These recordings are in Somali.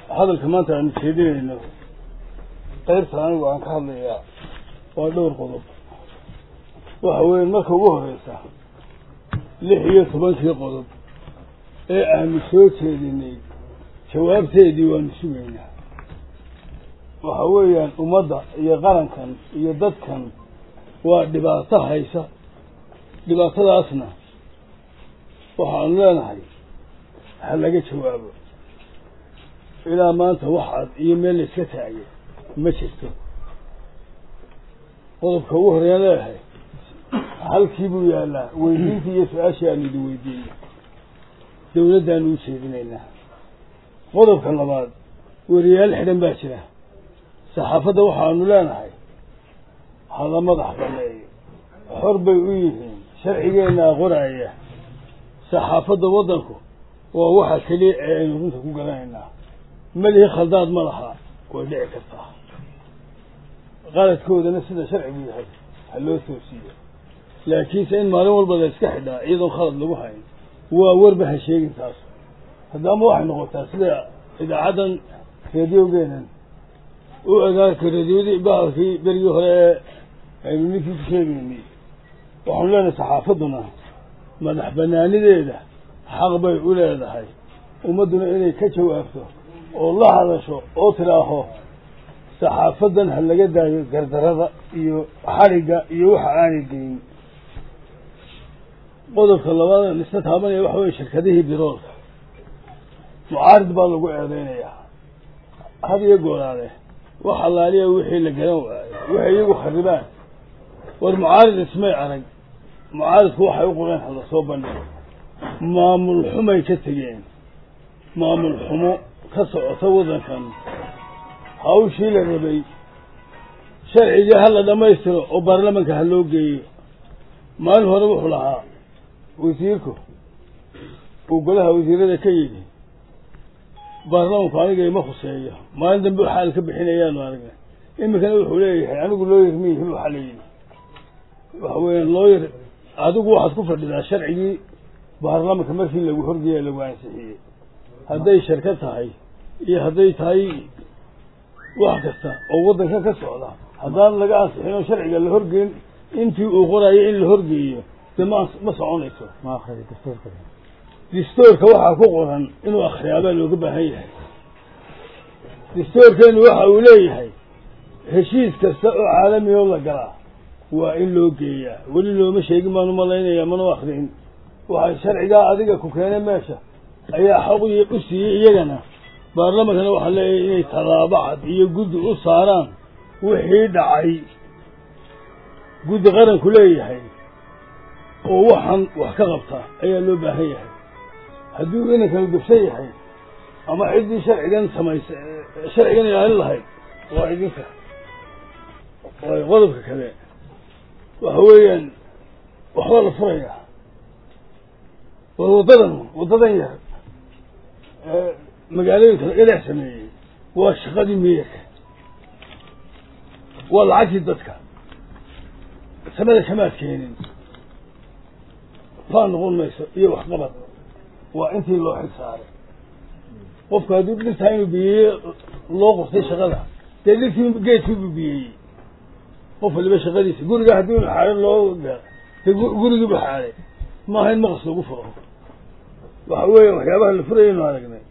hadalka maanta aanu jeedinayno qaybta anigu aan ka hadlayaa waa dhowr qodob waxa weeye marka ugu horeysa lix iyo tobankii qodob ee aanu soo jeedinay jawaabteedii waanu sugaynaa waxa weeyaan ummadda iyo qarankan iyo dadkan waa dhibaato haysa dhibaatadaasna waxaanu leenahay ha laga jawaabo ilaa maanta waxaad iyo meel la iska taagay ma jirto qodobka ugu horeeyaan leeyahay halkii buu yaallaa weydiintii iyo su-aashii aanu idin weydiinay dawladdaanu u jeedinaynaa qodobka labaad weriyaal xidhan baa jira saxaafadda waxaanu leenahay hala madax baneeyo xor bay u yihiin sharcigeenaa qoraaya saxaafadda waddanku waa waxa keliya ee aynu runta ku garanaynaa melihi khaldaad ma laha way dhici kartaa qaladkoodana sida sharcigu yahay ha loo toosiiyo laakiinse in maalin walba la iska xidhaa iyadoon khalad lagu hayn waa warba ha sheegin taas haddaama waxay noqotaa sida idaacaddan reediogeenan u agaarka reediyadii bahalkii berigii hore ee aynu ninkii ku sheegaynay waxaanu leenahay saxaafadduna madax banaanideeda xaq bay u leedahay ummadduna inay ka jawaabto oo la hadasho oo tidhaaho saxaafaddan ha laga daayo gardarada iyo xadhigga iyo waxa aanay geyn qodobka labaad isna taabanaya waxa weye shirkadihii biroolka mucaarid baa lagu eedeynayaa had iyo gooraale wax allaaliya wixii la garan waayo waxay iyagu kharibaan war mucaarid ismay arag mucaaridku waxay u qoreen hala soo bandhigo maamul xumay ka tegeen maamul xumo ka socota waddankan hawshii la rabay sharcigii ha la dhammaystiro oo baarlamanka ha loo geeyo maalin hore wuxuu lahaa wasiirku uu golaha wasiirada ka yidhi baarlamanku aniga ima khuseeyo maalin dambe xaal ka bixinayaanu aragna iminkana wuxuu leeyahay anigu looyar miyihi waxaa la yidhi waxa weya looyar adigu waxaad ku fadhidaa sharcigii baarlamanka markii lagu horgeeya lagu ansixiyey hadday sharka tahay iyo hadday tahay wax kasta oo waddankan ka socda haddaan laga ansixin oo sharciga la horgeyn intii uu qorayo in la horgeeyo dee ma ma soconayso distoorka waxaa ku qoran inuu akhriyaabaa looga baahan yahay distoorkeenu waxa uu leeyahay heshiis kasta oo caalami oo la galaa waa in loo geeyaa weli looma sheegin baanu malaynaya mana akrin waxay sharcigaa adiga ku keenay meesha ayaa xaq u siiyey iyagana baarlamankana waxaa leeyahay inay tallaabo cad iyo guddi u saaraan wixii dhacay guddi qaranku leeyahay oo waxaan wax ka qabta ayaa loo baahan yahay hadduu inankanu gabsan yahay ama ciddii sharcigan samaysa sharcigan ilaalin lahayd waa idinka waayo qodobka kale waxa weeyaan waxbaa la furayaa war waddadan waddadan yar ee magaalooyinka laga dhex sameeyey waa shaqadii miyirka waa lacagtii dadka samada kamaad keenin faa noqon mayso iyo waxqabad waa intii loo xil saaray qofku hadduu dhirtaa inuu biyeeye loo qortay shaqada dee dhirtii geedkiibuu biyeeyey qof waliba shaqadiisa guriga haddii xaaro loo de gurigiibu xaaray maaha in maqas lagu furo waxa weeye waxyaabaha la furayaynu aragnay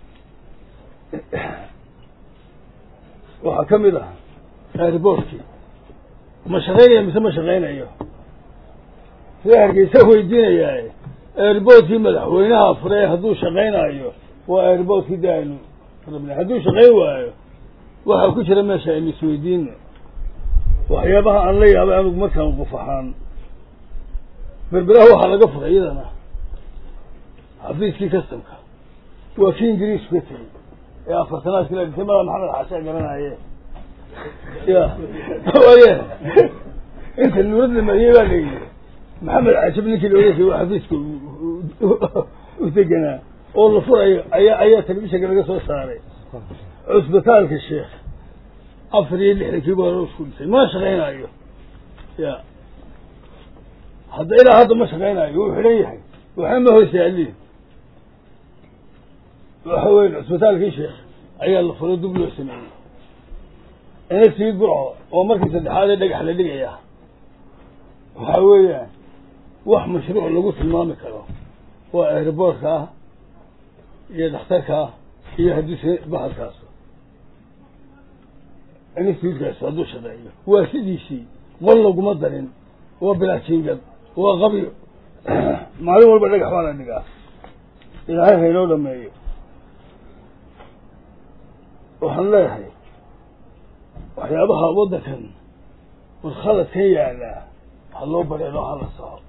waxaa ka mid ah airboortkii ma shaqaynaya mise ma shaqaynayo sida hargeysa weydiinayaa airboortkii madaxweynaha fure hadduu shaqaynayo waa airboortkii de aynu rabnay hadduu shaqayn waayo waxaa ku jira meesha aynu isweydiino waxyaabaha aan la yaabay anigu markaan qof ahaan berberaha waxaa laga furay iyadana xafiiskii kastamka waa kii ingiriisku ka tegey ee afartanaadkii la dhintay mada maxamed xaashaa garanaye ya waye inta nuurad la mariyey baa layidhi maxamed cajab ninkii la odhan jiray waa xafiiska u deganaa oo la furayo ayaa ayaa telefishinka laga soo saaray cusbitaalka sheekh afar iyo lixdankiiba hore isku dhintay ma shaqaynayo ya hadda ilaa hadda ma shaqaynayo wuu xidhan yahay waxna ma hoos yaaliin waxa weyn cusbitaalkii sheekh ayaa la furo dib loo sameeyey ina sii gurco oo markii saddexaad ee dhagax la dhigaya waxaa weeyaan wax mashruuc lagu tilmaami karo waa aeroboortka ah iyo dhakhtarka ah iyo haddii bahalkaas institutkaas hadduu shaqeeyo waa sidiisii qol laguma darin waa bilaajingad waa qabyo maalin walba dhagax baa la dhigaa ilaahay haynoo dhameeyo waxaan leeyahay waxyaabaha waddankan warkhaladkan yaallaa ha loo bareero hala soco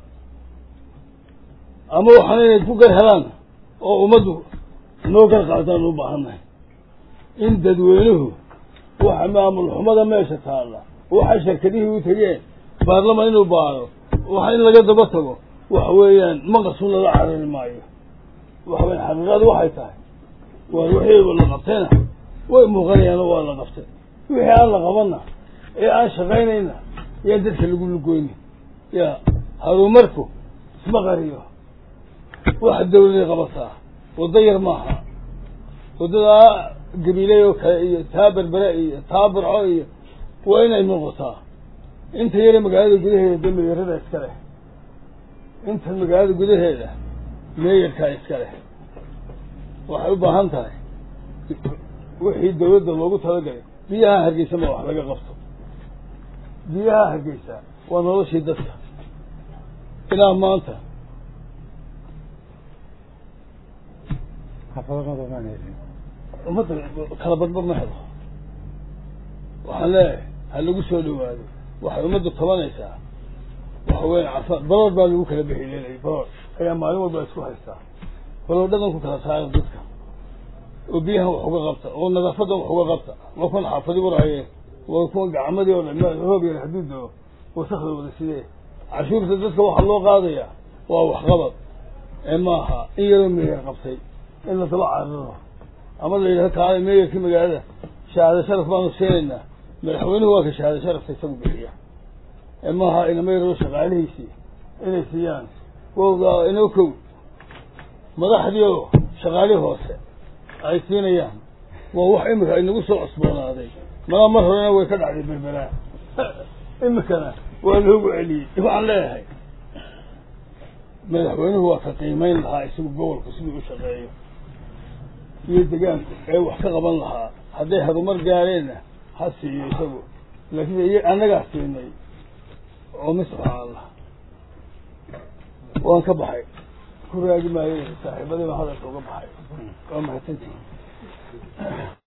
ama waxaan inay ku gar helaan oo ummaddu noo gar qaadaan u baahannahay in dadweynuhu waxa maamul xumada meesha taalla waxay shirkadihii u tegeen baarlaman inuu baaro waxa in laga daba tago waxa weeyaan maqasun lala carari maayo waxa weya xaqiiqadu waxay tahay waa wixii la qabtayna way muuqanayaano waa la qabtay wixii aan la qabanna ee aan shaqaynayna yaan dadka lagu lugoyni ya haruumarku isma qariyo waxa dawladay qabataa waddo yar maaha waddadaa gabiiley oo kale iyo taa berbere iyo taa burco iyo waa inay muuqataa inta yare magaalada gudaheeda de meeyarada iska leh inta magaalada gudaheeda meeyarkaa iska leh waxay u baahan tahay wixii dawladda loogu talagalay biyaha hargeysa ma wax laga qabto biyaha hargeysa waa noloshii dadka ilaa maanta ummadda kala badbad ma helo waxaan leeyahay ha lagu soo dhawaado waxay ummaddu tabanaysaa waxa weya cafa baroor baa lagu kala bexileelay baroor ayaa maalin walba isku haystaa baroordhadan ku kala saara dadka oo biyahan wax uga qabta oo nadaafadan wax uga qabta waa kuwan xaafadi waraaye waa kuwan gacmadii oo dhan hoob yar hadduu doo wasakda wada sidee cashuurta dadka waxaa loo qaadaya waa waxqabad ee maaha in yaroo meeyar qabtay in la daba cararo ama la yidhaho kaale meeyarkii magaalada shahaado sharaf baanu siinaynaa madaxweynuhu waa ka shahaado sharafta isagu bixiya ee maaha inama yaroo shaqaalihiisii inay siiyaan wowda inoo kow madaxdii oo shaqaalihii hoose ay siinayaan waa wax imika inagu soo cusboonaaday malaa mar horena way ka dhacday berberaa imikana waa loogu celiyey waxaan leeyahay madaxweynuhu waa ka qiimeyn lahaa isagu gobolku siduu u shaqeeyo iyo degaanku ee wax ka qaban lahaa hadday harumar gaareenna ha siiyo isagu laakiin iy annagaa siinay oo mi subxaan allah waan ka baxay ku raagi maayo saaxiibadii baan hadalka uga baxay waa mahadsantihi